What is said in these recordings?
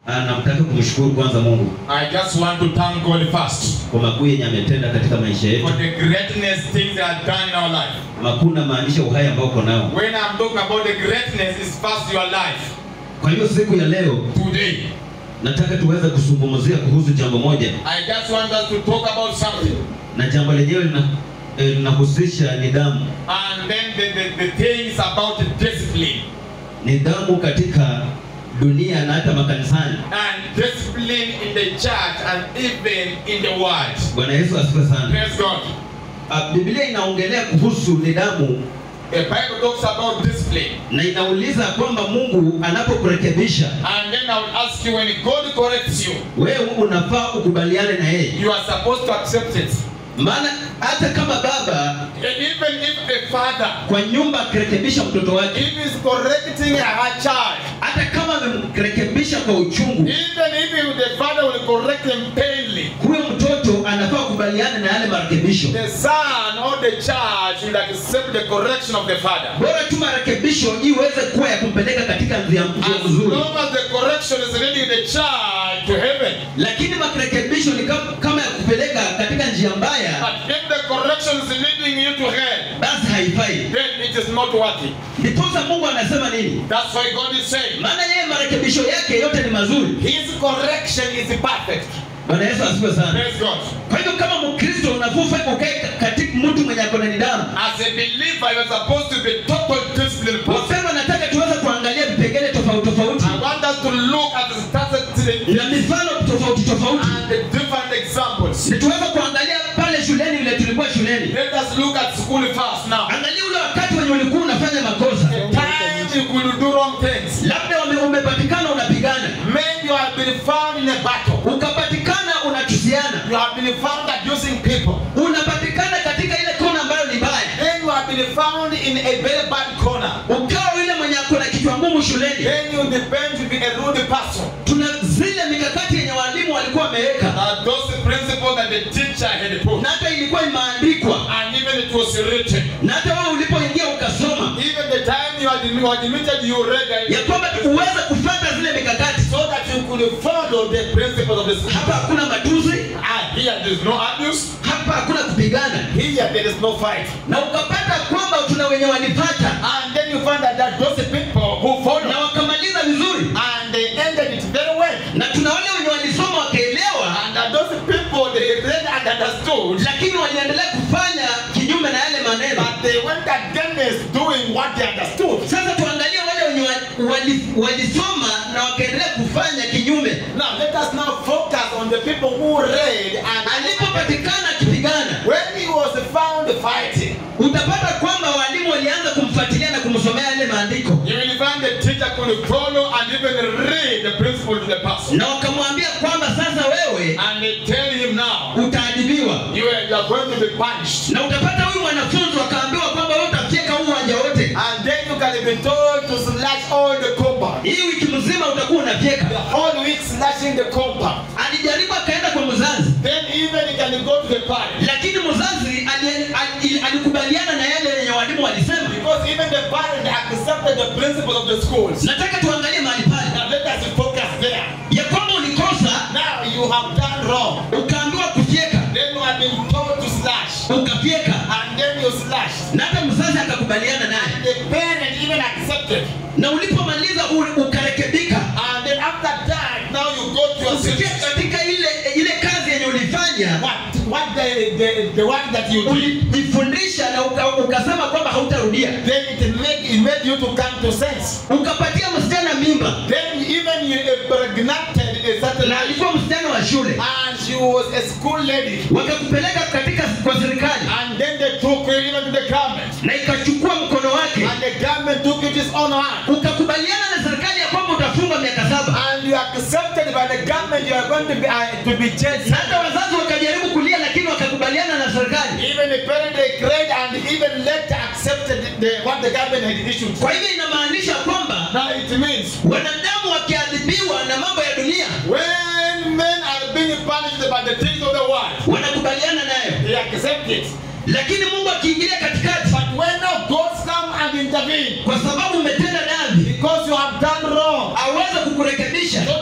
Ah, namtaka kumshukuru kwanza Mungu I just want to thank God first kwa makuu yenye ametenda katika maisha yetu. for the greatness things that are done in our life. Makuu namaanisha uhai ambao uko nao. When I'm talking about the greatness, is first your life. Kwa hiyo siku ya leo Today, nataka tuweze kuzungumzia kuhusu jambo moja, I just want us to talk about something. na jambo lenyewe lina- eh, linahusisha nidhamu. And then the, the, the things about discipline. Nidhamu katika dunia na hata makanisani. And discipline in the church and even in the world. Bwana Yesu asifiwe sana. Praise God. Ah, Biblia inaongelea kuhusu nidhamu The Bible talks about discipline. na inauliza kwamba Mungu anapokurekebisha And then I will ask you when God corrects you, wewe unafaa ukubaliane na yeye, you are supposed to accept it. maana hata kama baba And even if a father, kwa nyumba akirekebisha mtoto wake, if he's correcting a child, hata kama amemrekebisha kwa uchungu, even if the father will correct him painfully, huyo mtoto anafaa kubaliana na yale marekebisho. the son or the child should accept the correction of the father. Bora tu marekebisho iweze kuwa ya kumpeleka katika njia njia As nzuri, long as the correction is leading the child to heaven, lakini marekebisho ni kama, kama ya kupeleka katika njia mbaya, but if the correction is leading you to hell, basi haifai. then it is not worthy. Ndiposa Mungu anasema nini? That's why God is saying, Maana yeye marekebisho yake yote ni mazuri. His correction is perfect. Bwana Yesu asifiwe sana. Praise God. Kwa hivyo kama Mkristo unafaa ukae katika mtu mwenye ako na nidhamu. As a believer, you're supposed to be total disciplined person. Wapendwa, nataka tuweze kuangalia vipengele tofauti tofauti I want us to look at the statistics na mifano tofauti tofauti, and the different examples. ni tuweze kuangalia pale shuleni vile tulikuwa shuleni. Let us look at school first now. Angalia ule wakati wenye ulikuwa unafanya makosa, The time you could do wrong things. labda ume- umepatikana unapigana, Maybe you have been found in a battle. ukapatikana unatusiana, You have been found abusing people. unapatikana katika ile kona ambayo ni mbaya, Then you have been found in a very bad corner. ukawa yule mwenye ako na kichwa ngumu shuleni. Then you depend to be a rude person. Tuna zile mikakati yenye walimu walikuwa wameweka Uh, those principles that the teacher had put. na hata ilikuwa imeandikwa And even it was written. na hata wewe ulipoingia ukasoma Even the time you had you had admitted you read ya it, kwamba uweze kufuata zile mikakati. so that you could follow the principles of the Hapa scripture. hakuna matusi, Ah, here there is no abuse. hapa hakuna kupigana, Here there is no fight. na ukapata kwamba tuna wenye walipata And then you find that there are those people who follow na wakamaliza vizuri, and they ended it very well. na tuna wale wenye walisoma wakaelewa, And that those people they read and understood, lakini waliendelea kufanya kinyume na yale maneno. but they went against doing what they understood. Sasa tuangalie wale wenye wa- wali- walisoma na wakaendelea kufanya kinyume. Now let us now focus on the people who read and Alipopatikana akipigana, when he was found fighting, utapata kwamba walimu walianza kumfuatilia na kumsomea yale maandiko you will find the teacher could follow and even read the principle to the person. na wakamwambia kwamba sasa wewe And they tell him now, utaadhibiwa, you are, you are going to be punished. na utapata huyu mwanafunzi wakaambiwa kwamba wewe utafyeka huu uwanja wote, And then you can be told to slash all the compound. hii wiki mzima utakuwa unafyeka. The whole week slashing the compound. Alijaribu akaenda kwa mzazi, Then even you can go to the parent. lakini mzazi ali- ali- alikubaliana na yale yenye walimu walisema. Because even the parent accepted the principles of the schools. Nataka tuangalie mahali pale Now let us focus there. ya kwamba ulikosa Now you have done wrong. ukaambiwa kufyeka, Then you have been told to slash. ukafyeka, And then you slash. na hata mzazi akakubaliana naye, And the parent even accepted. na ulipomaliza u- ukarekebika, And then after that, now you go to your usikia city. katika ile ile kazi yenye ulifanya What? What the, the, the work that you did. ulijifundisha na uka, ukasema kwamba hautarudia, Then it made, it made you to come to sense. ukapatia msichana mimba Then even you impregnated a certain na alikuwa msichana wa shule, and she was a school lady. wakakupeleka katika kwa serikali And then they took you even to the government. na ikachukua mkono wake, And the government took it its own hand. ukakubaliana na serikali ya kwamba utafungwa miaka saba, And you accepted by the government you are going to be uh, to be jailed. na hata wazazi wakajaribu kulia, lakini wakakubaliana na serikali. Even the parent they cried and even later accepted the, what the government had issued. Kwa hivyo inamaanisha kwamba Now it means wanadamu wakiadhibiwa na mambo ya dunia when men are being punished by the things of the world, wanakubaliana nayo, they accept it. lakini Mungu akiingilia katikati, But when now God come and intervene, kwa sababu umetenda dhambi, because you have done wrong, aweze kukurekebisha, so that He can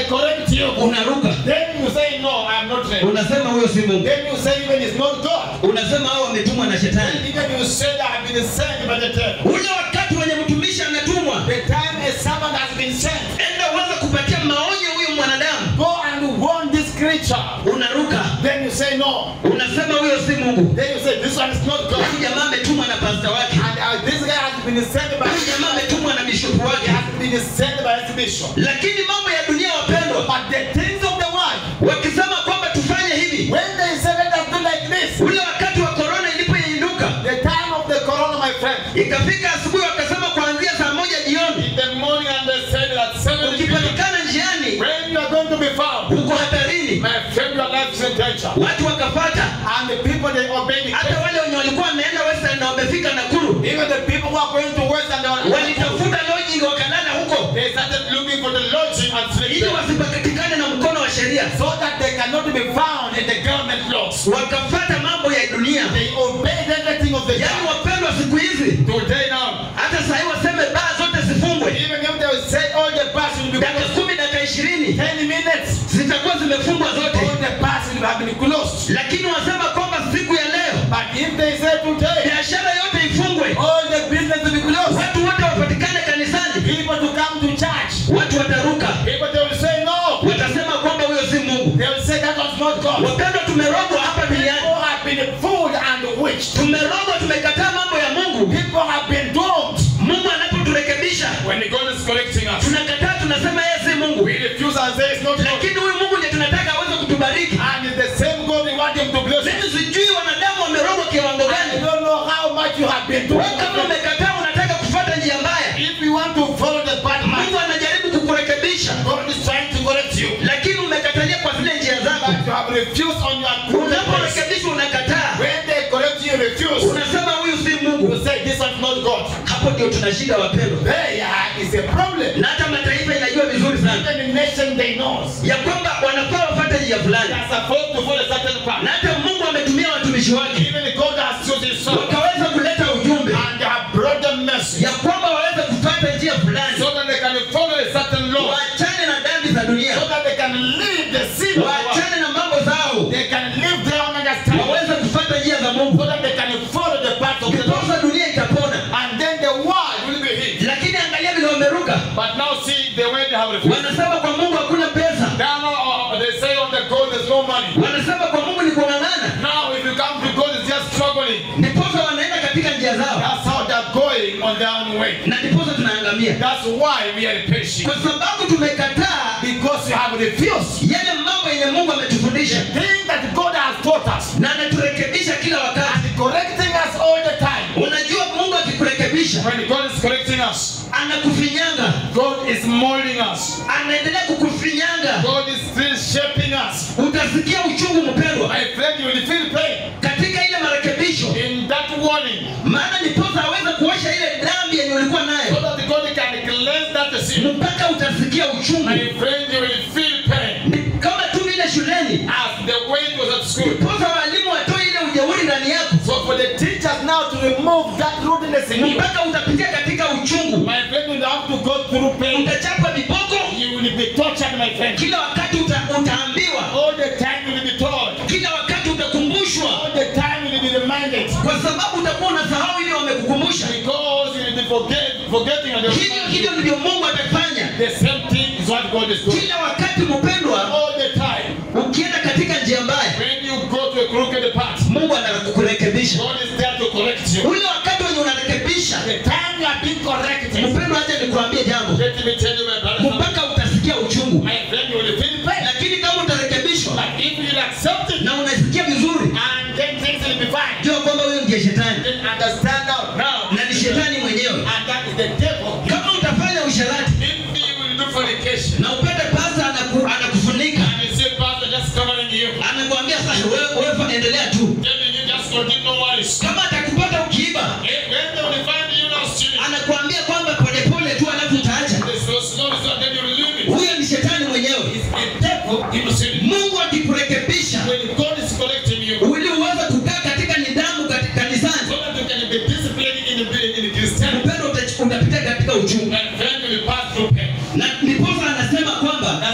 can correct you. unaruka Then you say, No, I'm not ready. unasema huyo si mungu Then you say, Even it's not God. unasema hao wametumwa na And shetani even you say that I've been sent by the devil. ule wakati wenye mtumishi anatumwa The time a servant has been sent. enda uweze kupatia maonyo huyu mwanadamu Go and warn this creature. unaruka Then you say, No. unasema huyo si mungu Then you say, This one is not God. huyu jamaa ametumwa na pasta wake And uh, this guy has been sent by huyu jamaa ametumwa na bishopu He wake has been sent by his bishop. lakini mambo ya dunia wapendwa But the things of the world, wakisema kwamba tufanye hivi when they say let us do like this, ule wakati wa korona ilipoinuka the time of the corona, my friend, ikafika asubuhi wakasema kuanzia saa moja jioni in the morning and they said that seven people, ukipatikana njiani when you are going to be found, uko hatarini my friend, your life is in danger. watu wakafata And the people they obey the hata wale wenye walikuwa wameenda western na wamefika nakuru Even the people who are going to West and they are- walitafuta lodging wakalala huko they started looking for the lodging and sleep ili there, wasipatikane na mkono wa sheria so that they cannot be found in the government laws. wakafata mambo ya dunia They obeyed everything of the yaani government. wapendwa siku hizi Today now, hata sahii waseme baa zote zifungwe even if they will say all the bars will be dakika closed, kumi dakika ishirini 10 minutes, zitakuwa zimefungwa all zote the bars will have been closed. lakini wasema kwamba siku ya leo But if they say today, biashara yote ifungwe all the business will be closed, watu wote wapatikane kanisani people to come to church, watu wataruka people they will say no. watasema kwamba huyo si mungu They will say that was not God. wapendwa tumerogwa hapa duniani People have been fooled and witched. tumerogwa tumekataa mambo ya mungu People have been doomed. mungu anapoturekebisha When God is correcting us, tunakataa tunasema yeye si mungu we refuse and say it's not God. lakini huyu mungu ndiye tunataka aweze kutubariki And it's the same God we want him to bless us. mimi sijui wanadamu wamerogwa kiwango I gani don't know how much you have been doing. wewe kama umekataa unataka kufuata njia mbaya If you want to follow the bad man, mungu anajaribu kukurekebisha God is trying to correct you. lakini umekatalia kwa zile njia zako But you have refused on your good ways. unaporekebishwa unakataa When they correct you, you refuse. unasema huyu si mungu You say this one's not God. hapo ndio tuna shida wapendwa There is a problem. na hata mataifa inajua vizuri sana Even the nation they knows. ya kwamba wanafaa wafuate njia They fulani are supposed to follow a certain path. na hata mungu ametumia watumishi wake Even God has chosen his son. wakaweza kuleta ujumbe And they have brought the message. ya kwamba waweze kufuata njia fulani So that they can follow a certain law. waachane na dhambi za dunia So that they can live the sin of the world. waachane na mambo zao They can live their own understanding. waweze kufuata njia za mungu So that they can follow the path of the Lord. ndiposa dunia itapona And then the world will be healed. lakini angalia vile wameruka But now see the way they have refused. wanasema kwa mungu hakuna pesa Now uh, they say on the God there's no money. wanasema kwa mungu ni kung'ang'ana Now if you come to God it's just struggling. ndiposa wanaenda katika njia zao That's how they're going on their own way. na ndiposa tunaangamia That's why we are patient. kwa sababu tumekataa Because you have refused. yale mambo yenye mungu ametufundisha Thing that God has taught us. na anaturekebisha kila wakati And correcting us all the time. unajua mungu akikurekebisha When God is correcting us, anakufinyanga God is molding us. anaendelea kukufinyanga God is still shaping us. utasikia uchungu mpendwa My friend, you will feel pain katika ile marekebisho in that warning. maana ndiposa aweze kuosha ile dhambi yenye ulikuwa So nayo that God can cleanse that sin. mpaka utasikia uchungu My friend, you will feel pain. Ni kama tu vile shuleni As the way it was at school. ndiposa walimu watoe ile ujeuri ndani yako So for the teachers now to remove that rudeness in you, mpaka utapitia katika uchungu my friend will have to go through pain. utachapwa viboko You will be tortured, my friend. kila wakati uta, utaambiwa All the time you will be told. kila wakati utakumbushwa All the time you will be reminded. kwa sababu utakuwa unasahau ile wamekukumbusha Because you will be forget, forgetting and hivyo hivyo ndivyo mungu atafanya the same thing is what God is doing. kila wakati mpendwa All the time. ukienda katika njia mbaya When you go to a crooked path, mungu anakurekebisha God is there to correct you. ule wakati wenye unarekebisha The time you are being corrected, mpendwa hacha nikuambie jambo let me tell you, my brother, mpaka utasikia uchungu my friend, you will feel pain. lakini kama utarekebishwa But if you accept it, na unasikia vizuri and then things will be fine, jua kwamba huyo ndiye shetani then understand now. Now, na ni shetani mwenyewe and that is the devil. kama utafanya usharati If you will do fornication, na upate pasa anaku, anakufunika and you say, Pastor, just covering you, anakuambia sasa wewe wewe endelea tu telling you just continue, no worries. kama atakupata ukiiba Eh, When they will find you now stealing, anakuambia kwamba polepole tu alafu utaacha the slow, slow, slow, then you will leave it. huyo ni shetani mwenyewe It's the devil innocent. mungu akikurekebisha When God is correcting you, ili uweze kukaa katika nidhamu kati- kanisani so that you can be disciplined in the in Christianity, upendo uta- utapita katika uchungu and then you will pass through pain. na ndiposa anasema kwamba That's why he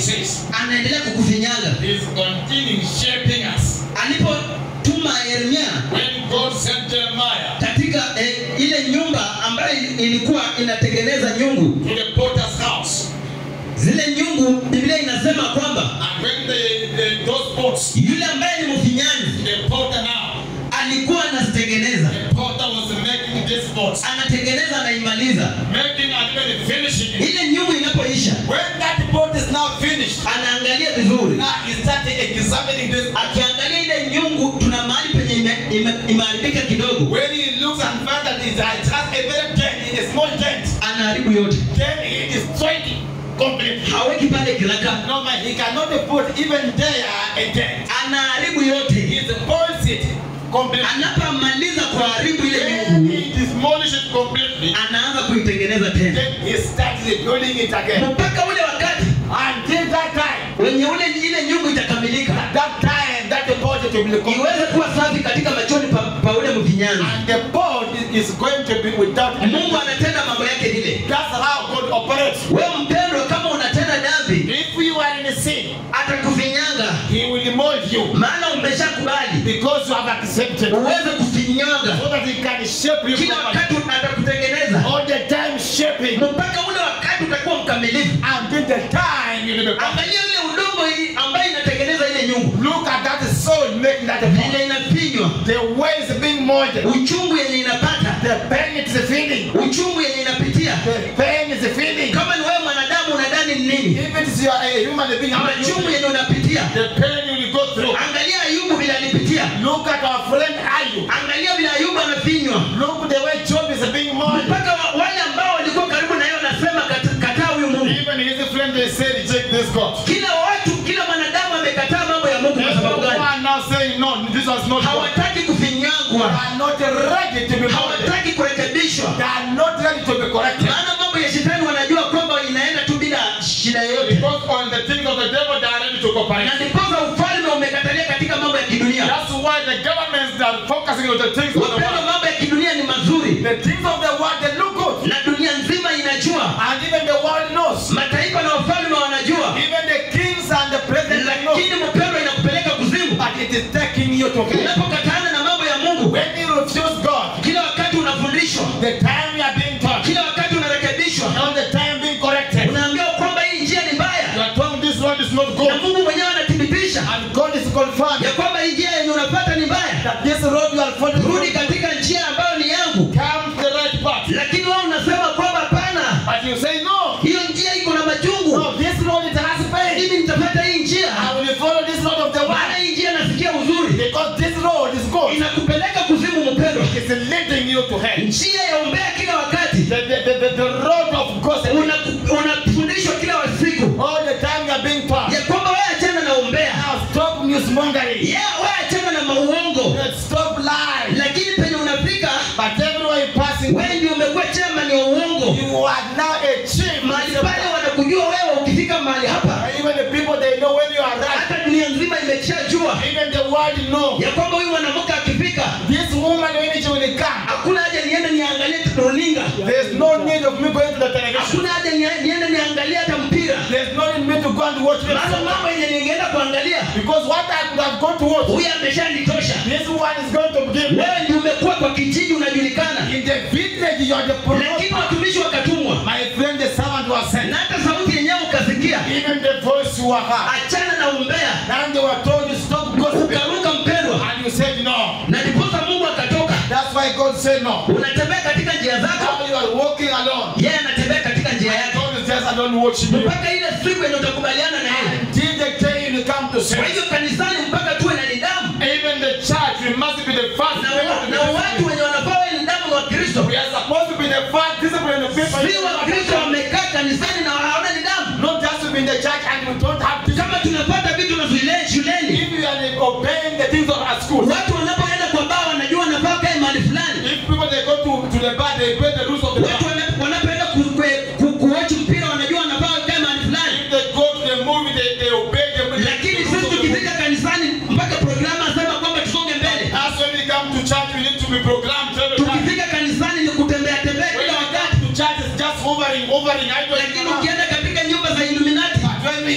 he says. anaendelea kukufinyanga He's continuing shaping us. alipotuma yeremia When God sent Jeremiah katika eh, ile nyumba ambayo ilikuwa inatengeneza nyungu to the potter's house, zile nyungu biblia inasema kwamba and when the, the those pots, yule ambaye ni mfinyanzi the potter now, alikuwa anazitengeneza the potter was making these pots, anatengeneza anaimaliza making and even finishing it. ile nyungu inapoisha When that pot is now finished, anaangalia vizuri now he started examining this. akiangalia ile nyungu tuna mahali penye ime- ime- imeharibika kidogo When he looks and finds that it has a very dent, a small dent, anaharibu yote then he destroyed it completely. haweki pale kiraka No man, he cannot put even there a dent. anaharibu yote He spoils it completely. anapomaliza kuharibu ile When nyungu he demolish it completely, anaanza kuitengeneza tena then he starts rebuilding it again. mpaka ule wakati Until that time, wenye ule ile nyungu itakamilika that time, that the pot will be complete. iweze kuwa safi katika machoni pa, pa ule mfinyanzi And the pot is- is going to be without any mungu anatenda mambo yake vile That's how God operates. wewe mpendwa kama unatenda dhambi If you are in sin, atakufinyanga He will mold you maana umeshakubali because you have accepted uweze kufinyanga so that He can shape you kila properly. wakati atakutengeneza All the time shaping mpaka ule wakati utakuwa mkamilifu until the time you will become. angalia ile udongo hii ambayo inatengeneza ile nyungu Look at that soul making that pot. vile inafinywa The way it's being molded. uchungu yenye inapata The pain it is feeling. uchungu yenye inapitia The pain is feeling. kama ni wewe mwanadamu unadhani ni nini If it is you are a human being, how much machungu yenye unapitia the pain you will go through. angalia ayubu vile alipitia Look at our friend Ayub. angalia vile ayubu anafinywa Look the way Job is being molded. mpaka wa- wale ambao walikuwa karibu na yeye wanasema "Kat- kataa huyu mungu Even his friend they say reject this God. kila watu kila mwanadamu amekataa mambo ya mungu kwa sababu gani Everyone now saying no, this was not God. hawataki They kufinyangwa are not ready to be molded. hawataki kurekebishwa They are not ready to be corrected. maana mambo ya shetani wanajua kwamba inaenda tu bila shida yoyote Because on the things of the devil, they are ready to na cooperate. ndiposa ufalme umekatalia katika mambo ya kidunia That's why the governments that are focusing on the things of the wapendwa world. mambo ya kidunia ni mazuri The things of the world, they look good. na dunia nzima inajua And even the world knows. mataifa na wafalme wanajua Even the kings and the presidents they know. lakini mpendwa inakupeleka kuzimu But it is taking you to hell. unapokatana na mambo ya mungu When you refuse God, kila wakati unafundishwa the time you are being taught, kila wakati unarekebishwa all the time being corrected, unaambiwa kwamba hii njia ni you mbaya are told this road is not na good. mungu mwenyewe anathibitisha And God is confirmed ya kwamba hii njia yenye unapata ni mbaya that this road you are following rudi katika njia ambayo ni yangu come to the right path. lakini wao unasema kwamba hapana But you say, no, hiyo njia iko na machungu no, this road it has pain. mimi nitapata hii njia I will follow this road of the maana world hii njia nasikia uzuri because this road is good. inakupeleka kuzimu mpendwa It's leading you to hell. njia ya umbea kila wakati The, the, the, the, the road of gossip. Una- unafundishwa kila siku All the time you are being taught. ya kwamba wewe achana na umbea Now stop newsmongering. yeah, wewe achana na mauongo Stop lying. lakini penye unafika But everywhere you passing, wewe ndio umekuwa chama ni uongo you are now a chief. mahali pale wanakujua wewe ukifika mahali hapa Even the people they know when you are right. hata dunia nzima imeshajua Even the world know. ya kwamba huyu mwanamke akifika This woman when she will come. hakuna haja niende niangalie runinga There's no need of me going to the television. hakuna haja ni- niende niangalie hata mpira There's no need me to go and watch the maana mambo yenye ningeenda kuangalia Because what I could have gone to watch, huyu ameshanitosha this one is going to begin. wewe ndio umekuwa kwa kijiji unajulikana In the village, you are the lakini promoter. watumishi wakatumwa My friend, the servant was sent. na hata sauti yenyewe ukasikia Even the voice you were heard. achana na umbea And they were told you stop gossiping. ukaruka mpendwa And you said no. na ndiposa mungu akatoka That's why God said no. unatembea katika njia zako Now you are walking alone. yeye anatembea katika njia yake God is just alone watching you. mpaka ile siku yenye utakubaliana na yeye Until the day you come to kwa sin. hivyo kanisani mpaka tuwe na nidhamu Even the church, we must be the first. na, wa- na watu wenye wanafaa wawe nidhamu ni wakristo We are supposed to be the first discipline of people. si wakristo wamekaa kanisani na hawana nidhamu Not just to be in the church and we don't have discipline. kama tunapata vitu na shule- shuleni If you are obeying the things of our school, watu wanapoenda kwa baa wanajua wanafaa kae mahali fulani if people they go to, to the bar, they obey the rules of the watu bar. wana- wanapoenda ku- ku- ku- kuwatch mpira wanajua wanafaa kae mahali fulani If they go to the movie, they, they obey the, the lakini rules sisi of the movie. tukifika kanisani mpaka programu asema kwamba tusonge mbele That's when we come to church, we need to be programmed every time. tukifika kanisani ni kutembea tembea When kila we wakati come to church, it's just hovering, hovering. I lakini don't know. ukienda katika nyumba za iluminati But when we go to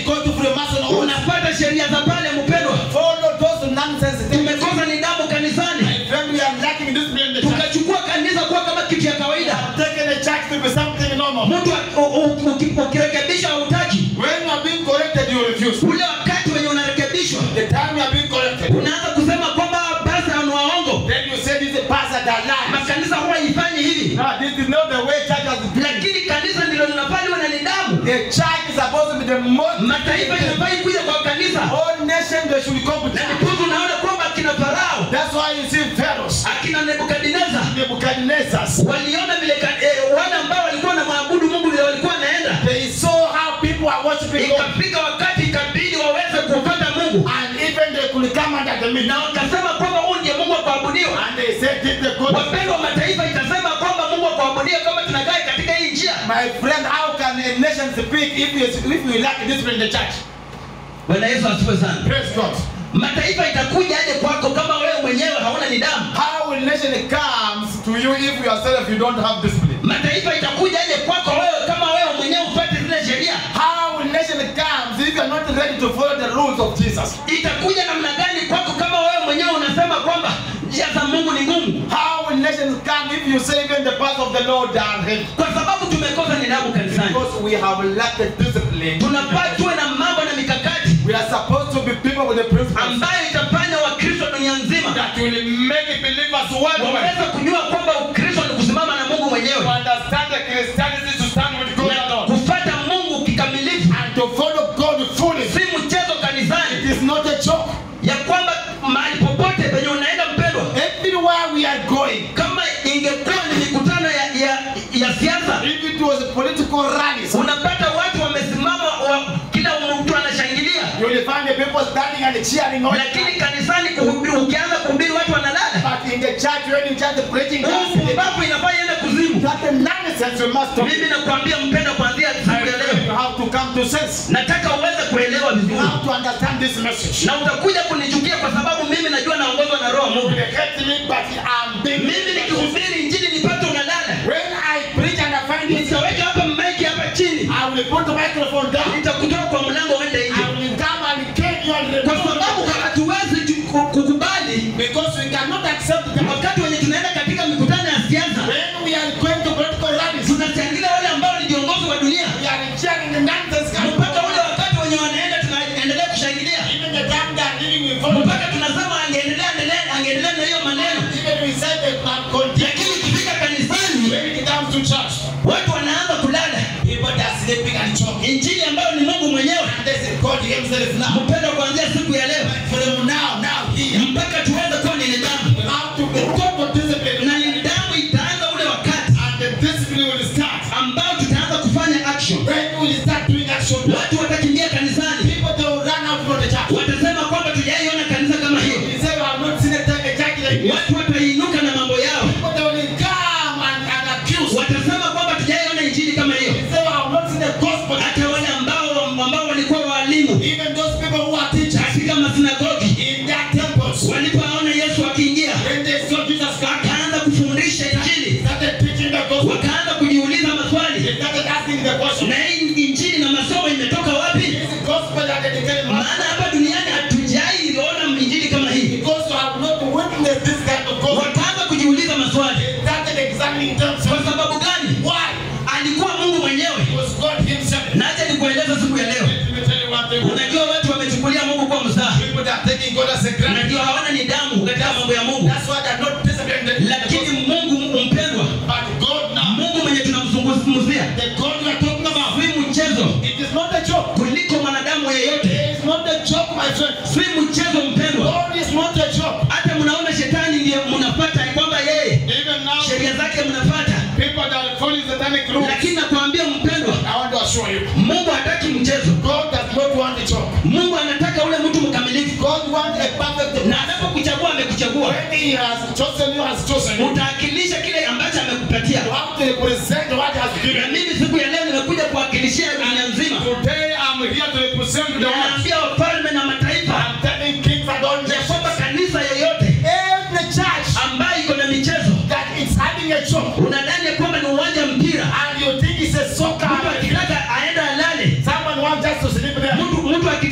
Freemason also. unafuata sheria za pale mpendwa Follow those nonsense things. tumekosa nidhamu kanisani My friend, we are lacking discipline in the church. tukachukua kanisa kuwa kama kitu ya We kawaida have taken the church to be something normal. mtu a- u- u- uki- ukirekebisha hautaki When you are being corrected, you refuse. ule wakati wenye unarekebishwa The time you are being corrected, unaanza kusema kwamba pasta ni waongo then you say this is a pastor that lies. makanisa huwa ifanyi hivi No, this is not the way church has been. lakini kanisa ndilo linafaa liwe na nidhamu The church is supposed to be the most. mataifa inafai kuja kwa kanisa All nations they should come to na church. ndiposa unaona kwamba akina farao That's why you see pharaohs, akina nebukadineza Nebuchadnezzar. waliona vile ka- eh, wale ambao walikuwa na maabudu mungu vile walikuwa wanaenda They saw how people are worshiping God, ikafika wakati ikabidi waweze kupata mungu and even they could come under the na midnight. wakasema kwamba huu ndiye mungu wa kuabudiwa And they said, This is the God. wapendwa mataifa itasema kwamba mungu wa kuabudiwa kama tunakaa katika hii njia My friend, how can a nation speak if you if you lack discipline in the church? bwana yesu asifiwe sana Praise God. mataifa itakuja aje kwako kama wewe mwenyewe hauna nidhamu How will nation comes to you if yourself you don't have discipline? mataifa itakuja aje kwako wewe kama wewe mwenyewe upate zile sheria How will nation comes if you are not ready to follow the rules of Jesus? itakuja namna gani kwako kama wewe mwenyewe unasema kwamba njia za mungu ni ngumu How will nations come if you say even the path of the Lord are heavy? kwa sababu tumekosa nidhamu kanisani Because we have lacked discipline. tunafaa tuwe na mambo na mikakati We are supposed to be people with the principles ambayo itafanya wakristo dunia nzima that will make believers worldwide waweze kujua kwamba ukristo ni kusimama na mungu to mwenyewe understand the Christianity to stand with God na alone kufata mungu kikamilifu and to follow God fully. si mchezo It kanisani is not a joke. ya kwamba mahali popote penye unaenda mpendwa Everywhere we are going, kama ingekuwa ni mikutano ya, ya, ya siasa if it was political rallies, unapata watu wamesimama wa, kila mtu anashangilia you will find the people standing and cheering on. lakini kanisani kuhubiri, ukianza kuhubiri watu wanalala But in the church, when you chant the preaching, huu gospel, pumbavu inafaa iende kuzimu that the nonsense you must stop. mimi nakwambia mpenda kuanzia siku ya You leo have to come to sense. nataka uweze kuelewa You vizuri have to understand this message. na utakuja kunichukia kwa sababu mimi najua naongozwa na roho wa You mungu will hate me, but I'm being. mimi nikihubiri injili nipate unalala When I preach and I find it, nitaweka hapa maiki hapa chini I will put the microphone down. nitakutoa kwa mlango uende I nje will come and kill you and kwa remove sababu you. hatuwezi ju- ku- kukubali Because we cannot accept the wakati wenye tunaenda katika mikutano ya siasa When we are going to political rallies, tunashangilia wale ambao ni viongozi wa dunia we are cheering the nonsense coming mpaka ule wakati wenye wanaenda tunaendelea kushangilia Even the time they are leaving, we follow. mpaka tunasema angeendelea endelea- angeendelea na hiyo maneno Even we say they can continue. lakini ikifika kanisani When it comes to church, watu wanaanza kulala people they are sleeping and choking. injili ambayo ni mungu mwenyewe And they say, God himself now. mpendo kuanzia siku ya leo From now, now, here. mpaka tuweze kuwa ni nidhamu We have to be total discipline. na nidhamu itaanza ule wakati And the discipline will start. ambao tutaanza kufanya action When we will start doing action, watu watakimbia kanisani people they will run out from the church. watasema kwamba tujaiona kanisa kama hiyo We say, we have not seen a a church like this. watu watainuka na mambo yao People they will come and, and accuse. watasema kwamba tujaiona injili kama hiyo We say, we have not seen the gospel. hata wale ambao ambao walikuwa waalimu Even those people who are teachers katika masinagogi in their temples, walipoona yesu akiingia when they saw Jesus come, akaanza kufundisha injili started teaching the gospel. wakaanza kujiuliza maswali They started asking the question, na hii injili na masomo imetoka wapi is the gospel that they declare maana hapa duniani hatujaiona injili kama hii Because you have not witnessed this kind of gospel. wakaanza kujiuliza maswali They started examining kwa themselves. sababu gani Why? alikuwa mungu mwenyewe It was God himself. na acha nikueleza siku ya leo Let me tell you one thing. unajua watu wamechukulia mungu kwa mzaha People that are taking God as a granted. unajua hawana nidhamu katika mambo ya mungu That's why they're not disciplined. lakini mungu mpendwa But God now, mungu mwenye tunamzungumzia the God we are talking about, si mchezo it is not a joke. kuliko mwanadamu yeyote It is not a joke, my friend. si mchezo mpendwa God is not a joke. hata mnaona shetani ndiye mnafata kwamba yeye Even now, sheria zake mnafata people that are following satanic rules, lakini nakwambia mpendwa I want to assure you, mungu hataki mchezo God does not want a joke. mungu anataka ule mtu mkamilifu God wants a perfect na anapokuchagua amekuchagua When He has chosen you, has chosen you, utaakilisha kile ambacho amekupatia you have to represent what He has na given. mimi siku ya leo nimekuja kuwakilishia dunia nzima Today, I'm here to represent the world. naambia wafalme na mataifa I'm telling kings and all ya kwamba nations, kanisa yoyote every church ambayo iko na michezo that is having a joke, unadhani ya kwamba ni uwanja mpira and you think it's a soccer, mtu akitaka aenda alale someone wants just to sleep there. mtu mtu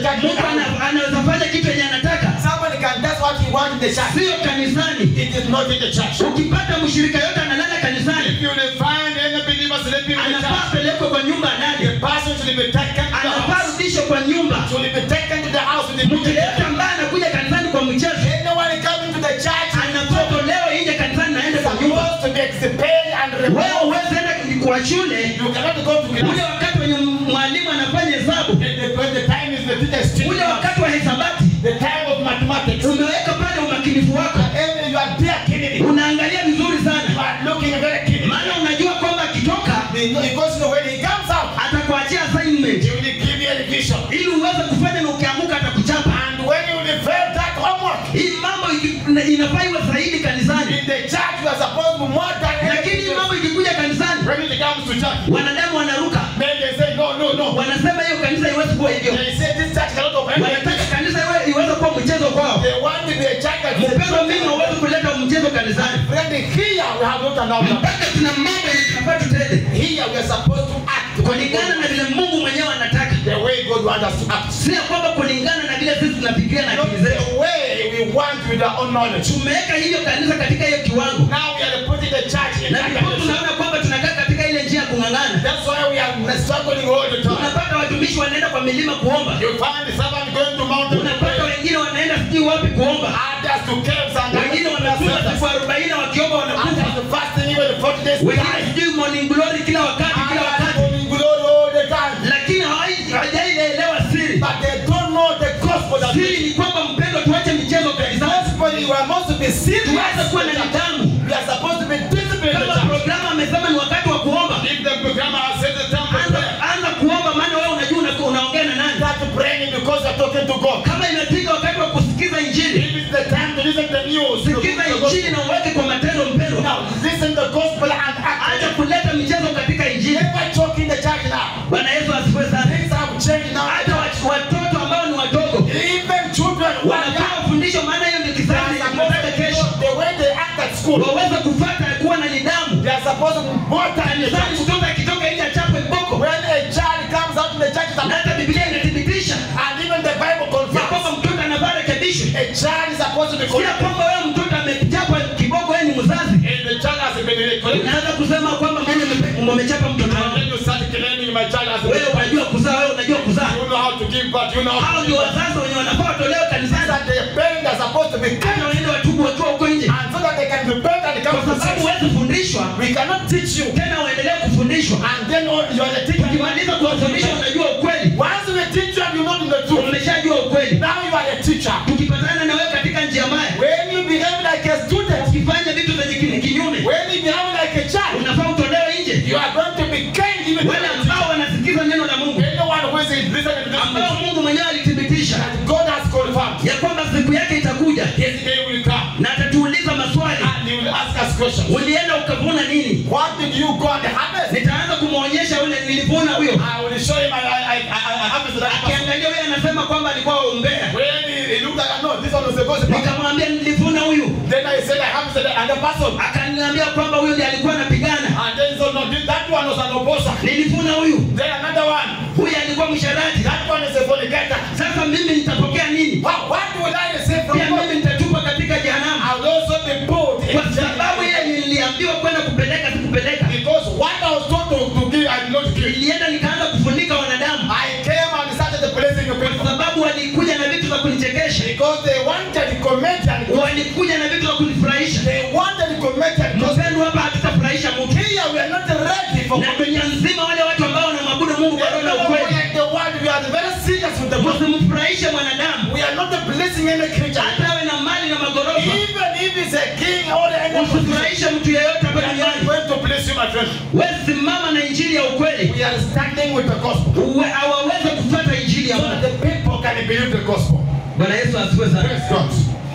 church. mtu ana- anaweza fanya kitu yenye anataka Somebody can that's what he wants in the church. sio kanisani It is not in the church. ukipata mshirika yote analala kanisani If you will find any believer sleeping in the anafaa church, pelekwe kwa nyumba the alale person should be taken to the anafaa house. rudishwe kwa nyumba Should be taken to the house with the mtu yeyote ambaye anakuja kanisani kwa mchezo Anyone coming to the church anafaa tolewe nje kanisani naende kwa nyumba supposed to be expelled and wewe removed. huwezi enda kwa shule You cannot go to ule class. wakati wenye mwalimu anafanya hesabu And the, when the time is the teacher's teaching ule us, wakati wa hesabati the time of mathematics. umeweka pale umakinifu wako And you are there killing it. unaangalia vizuri You sana are looking very killing maana unajua kwamba akitoka Because you know when he comes out, atakuachia assignment he will give you a revision. ili uweze kufanya na ukiamuka atakuchapa And when you will fail that homework, hii mambo iki- inafaa iwe zaidi kanisani in the church you are supposed to be more than lakini hii anything. mambo ikikuja kanisani When it comes to church, wanadamu wanaruka then they say no, no, no. wanasema hiyo kanisa iwezi kuwa hivyo They say this church cannot operate like wanataka this. kanisa iwe- iweze kuwa mchezo kwao They want to be a church that mpendo mimi hauwezi kuleta mchezo kanisani Friend, here we have not announced that. mpaka tuna mambo yenye tunafaa tutende Here we are supposed to act kulingana na vile mungu mwenyewe anataka the way God wants us to act. si ya kwamba kulingana na vile sisi tunafikiria na Not akili zetu the way we want with our own knowledge. tumeweka hivyo kanisa katika hiyo kiwango Now we are putting the church in na that ndipo condition. tunaona kwamba tunakaa katika ile njia ya kung'ang'ana That's why we are struggling all the time. unapata watumishi wanaenda kwa milima kuomba You find the servant going to mountain to unapata pray. wengine wanaenda sijui wapi kuomba Others to caves and wengine wamefunga siku arobaini wakiomba wanakufa Others to fasting even the 40 days wengine time. sijui morning glory kila wakati kila Others wakati morning glory all the time. lakini hawai- hawajaielewa siri But they don't know the gospel that siri ni kwamba mpendo tuache michezo kanisani gospel we are supposed to be serious. tuweze kuwa na nidhamu We are supposed to be disciplined in the kama church. programu amesema ni wakati wa kuomba If the programmer has set the time for anza, prayer, anza kuomba maana wewe unajua una- unaongea na nani start praying because you're talking to God. kama imefika wakati wa kusikiza injili If it's the time to listen to the news, to sikiza the injili gospel. na uweke kwa matendo mpendo now listen to the gospel and act. acha kuleta michezo katika injili Never talk in the church now. bwana yesu asifiwe sana Things have changed now. hata wat- watoto ambao ni wadogo Even children who are wanapewa young, fundisho maana hiyo ndio they kizazi are tunataka supposed to kesho know the way they act at school. waweze kufata kuwa na nidhamu They are supposed to be more than the kanisani church. mtoto akitoka nje achapwe mboko When a child comes out in the church, it's na supposed- hata biblia inathibitisha and even the Bible ya kwamba confirms, mtoto anavaa rekebisho a child is supposed to be sio corrected. kwamba wewe mtoto amechapa kiboko wewe ni mzazi And the child has been corrected. unaanza kusema kwamba mimi nime- umechapa mtoto And wangu then you start claiming my child has been wewe unajua kuzaa wewe unajua kuzaa You know how to give birth. You know how hao to ndio give birth. wazazi wenye wanafaa watolewe kanisani That the parents are supposed to be kana kind waende watubu wakiwa huko nje and so that they can repent and come kwa to sababu sense. huwezi fundishwa We cannot teach you tena uendelee kufundishwa and then all- you are the teacher. ukimaliza kuwafundisha unajua ukweli Once we teach you and you know the truth, umeshajua ukweli now you are a teacher. tukipatana na wewe katika njia mbaya When you behave like a student, ukifanya vitu zenye ki- kinyume when you behave like a child, unafaa utolewe nje you are going to be kind even to wale the ambao teacher. wanasikiza neno la mungu Anyone who is listening to this ambao message, mungu mwenyewe alithibitisha that God has confirmed, ya kwamba siku yake itakuja His day will come na atatuuliza maswali and He will ask us questions. ulienda ukavuna nini What did you go and harvest? nitaanza kumwonyesha ule nilivuna huyo I will show him I, I, I, I, I harvested that person. akiangalia huyo anasema kwamba alikuwa umbea When he, he looked at no, this one was a gospel. nikamwambia nilivuna huyu Then I said I harvested another person. akaniambia kwamba huyo ndiye alikuwa anapigana And then he said, no, this- that one was an opposer. nilivuna huyu Then another one. huyu alikuwa msharati That one is a fornicator. sasa mimi nitapokea nini What, what will I receive from pia God? mimi nitatupa katika jehanamu I will also be put in kwa sababu jail. ile niliambiwa kwenda kupeleka sikupeleka Because what I was told to, to give, I did not give. nilienda nikaanza kufunika wanadamu I came and started placing a kwa paper. sababu walikuja na vitu za kunichekesha Because they wanted comedian. walikuja na vitu za kunifurahisha They wanted comedian. Because mpendo hapa hatutafurahisha mtu here we are not ready for na dunia nzima wale watu ambao wanamwabudu mungu kwa roho na Everywhere ukweli in the world, we are very serious with the gospel. msimfurahishe mwanadamu We are not blessing any creature. hata awe na mali na magorofa Even if it's a king or any politician, usifurahishe mtu yeyote hapa we are not duniani going to bless you, my friend. wewe simama na injili ya ukweli We are standing with the gospel. Uwe- hawaweze kufuata injili ya So that mungu the people can believe the gospel. bwana yesu asifiwe sana Praise God.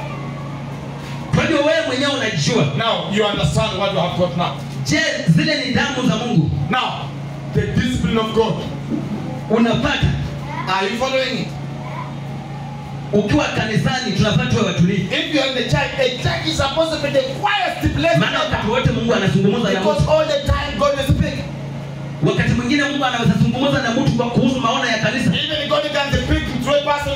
kwa hiyo wewe mwenyewe unajua Now you understand what you have got now. je zile nidhamu za mungu Now, the discipline of God. unapata Are you following it? ukiwa kanisani tunafaa tuwe watulivu If you are in the church, a church is supposed to be the quietest place maana wakati ever. wote mungu anazungumza na Because mtu all the time God is speaking. wakati mwingine mungu anaweza zungumza na mtu kwa kuhusu maono ya kanisa Even God can speak through a person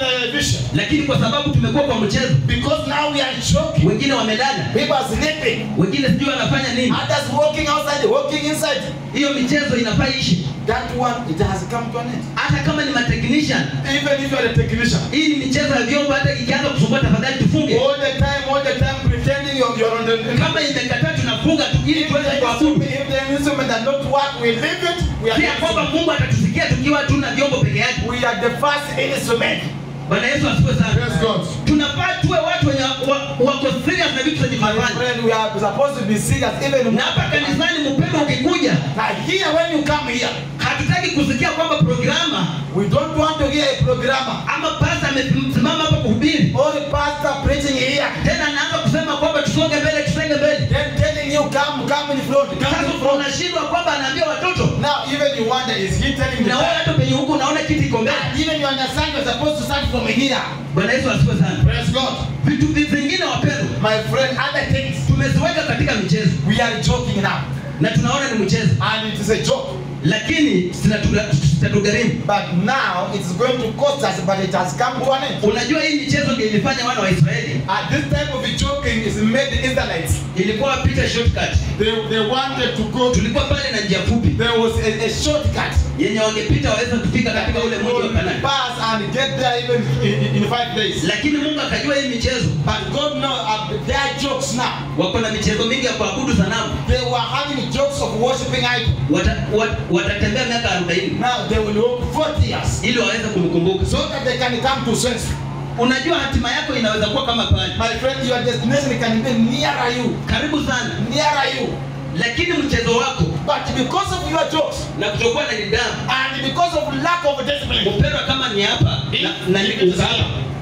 kwa sababu tumekuwa kwa mchezo Because now we are joking. wengine wamelala People are sleeping. wengine sijui wanafanya nini Others walking outside, walking inside. hiyo michezo inafaa ishi That one, it has come to an end. hata kama ni matechnician Even if you are a technician. hii ni michezo ya vyombo hata ikianza kusumbua tafadhali tufunge All the time, all the time pretending you're, you're on the. kama imekataa tunafunga tu ili If tuweze the, kuabudu instrument, if the instrument does not work, we leave it. We are, pia kwamba mungu atatusikia tukiwa tuna vyombo peke yake we are the first instrument. bwana yesu asifiwe Praise sana God. tunafaa tuwe watu wenye wa- wako serious na vitu zenye My tunafanya friend, we are supposed to be serious even na hapa kanisani mpendo ukikuja Now here, when you come here, hatutaki kusikia kwamba programa we don't want to hear a programmer ama pasta amesimama hapa kuhubiri or a pastor preaching here, tena anaanza kusema kwamba tusonge mbele tusonge mbele then telling you come, come in front, come in sasa front. unashindwa kwamba anaambia watoto Now even you wonder, is he telling the na wewe time? hata penye huku unaona kiti iko mbele And even you understand you're supposed to start from here. bwana yesu asifiwe sana Praise God. vitu vingine wapendwa My friend, other things, tumeziweka katika michezo we are joking now. na tunaona ni mchezo And it is a joke. lakini zinatuga- zitatugharimu But now it's going to cost us, but it has come to an end. unajua hii michezo ndio ilifanya wana wa israeli And this type of joking is made the Israelites. ilikuwa wapita shortcut They, they wanted to go to, tulikuwa pale na njia fupi there was a, a shortcut. yenye wangepita waweza kufika katika ule mji wa kanani pass and get there even in, in five days. lakini mungu akajua hii michezo But God knows uh, their jokes now. wako na michezo mingi ya kuabudu sanamu They were having jokes of worshiping idol. Wata, wat, watatembea miaka 40 Now they will walk 40 years ili waweze kumkumbuka so that they can come to sense. unajua hatima yako inaweza kuwa kama pale My friend, your destination can be nearer you, karibu sana nearer you. lakini mchezo wako But because of your jokes na kutokuwa na nidhamu and because of lack of discipline, mpendwa kama ni hapa na, na ni ukaapa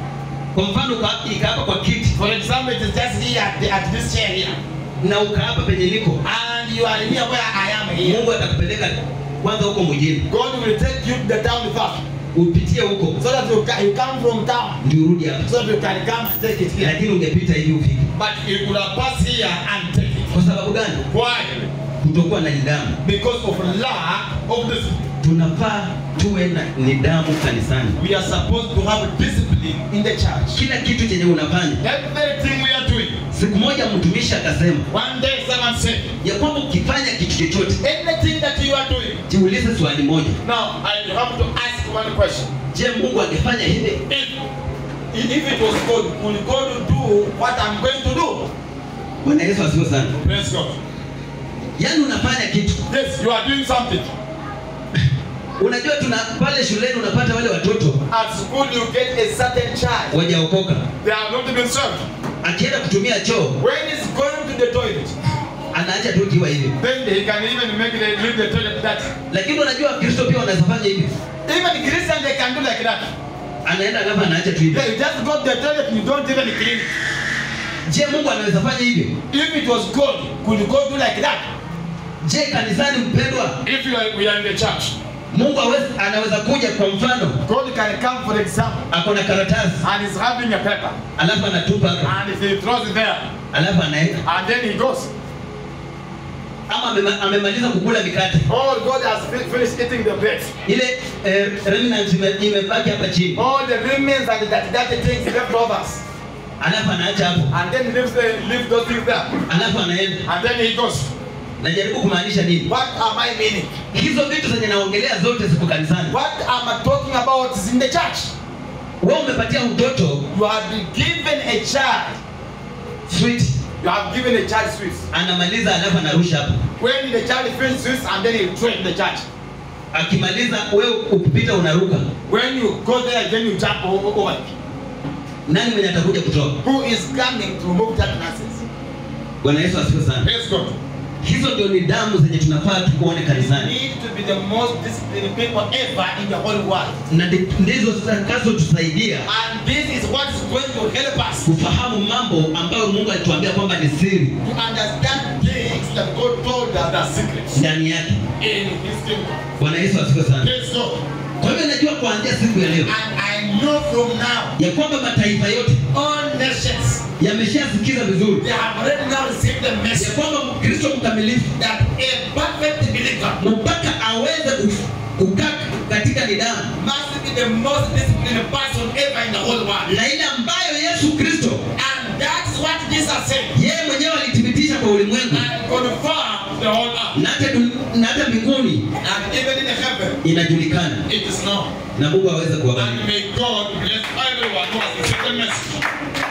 kwa mfano uka- ikaapa kwa kiti for example, it is just here at, the, at this chair here, na ukaapa penye niko and you are here where I am here. mungu atakupeleka kwanza huko mjini God will take you to the town first, upitie huko so that you, ca- you come from town, ndio urudi hapa so that you can come and take it here. lakini ungepita hivi ufike But you could have passed here and take it. kwa sababu gani Why? kutokuwa na nidhamu Because of lack of discipline. tunafaa tuwe na nidhamu kanisani We are supposed to have discipline in the church. kila kitu chenye unafanya Everything we are doing. siku moja mtumishi akasema One day someone said, ya kwamba ukifanya kitu chochote anything that you are doing. jiulize swali moja Now, I have to ask one question. je mungu angefanya hivi If, if it was God, would God do what I'm going to do? bwana yesu asiwe sana Praise God. yaani unafanya kitu Yes, you are doing something. unajua tuna pale shuleni unapata wale watoto At school, you get a certain child. wajaokoka They have not been served. akienda kutumia choo When he's going to the toilet, anaacha tu ikiwa hivi then he can even make the, leave the toilet dirty. lakini unajua wakristo pia wanaweza fanya hivi Even Christian, they can do like that. anaenda alafu anaacha tu hivi Yeah, you just go to the toilet, you don't even clean it. je mungu anaweza fanya hivyo If it was God, could God do like that? je kanisani mpendwa If you are, we are in the church, mungu awezi, anaweza kuja kwa mfano God can come, for example, ako na karatasi and he's having a paper, alafu anatupa hapa and if he throws it there, alafu anaenda and then he goes. ama amema- amemaliza kukula mikate Oh, God has fi- finished eating the bread. ile eh, remnant ime- imebaki hapa chini All the remains and the dirty things leftovers, alafu anaacha hapo and then he leaves, the, leaves those things there, alafu anaenda and then he goes. najaribu kumaanisha nini What am I meaning? hizo vitu zenye naongelea zote ziko kanisani What am I talking about is in the church. wewe umepatia mtoto You have been given a child. sweet You have given a child sweets. anamaliza alafu anarusha hapo When the child finishes sweets, and then he throw it in the church. akimaliza wewe ukipita unaruka When you go there, then you jump o- over. nani mwenye atakuja kutoa Who is coming to remove that nonsense? bwana yesu asifiwe sana Praise God. hizo ndio nidhamu zenye tunafaa tukuone You kanisani need to be the most disciplined people ever in the whole world. na ndi- ndizo zitakazotusaidia And this is what is going to help us kufahamu mambo ambayo mungu alituambia kwamba ni siri to understand things that God told us are secrets ndani yake in His kingdom. bwana yesu asifiwe sana Praise God. kwa hivyo najua kuanzia siku ya leo And I know from now, ya kwamba mataifa yote all nations, yameshasikiza vizuri they have already now received the ya message kwamba mkristo mkamilifu that a perfect believer mpaka aweze ku- kukaa katika hakika ni damu must be the most disciplined person ever in the whole world. na ile ambayo yesu kristo And that's what Jesus said. yeye mwenyewe alithibitisha kwa ulimwengu And confirm the whole earth. na hata dun- na hata mbinguni And even in heaven, inajulikana it is known. na mungu aweze kuwabariki And may God bless everyone who has received the message.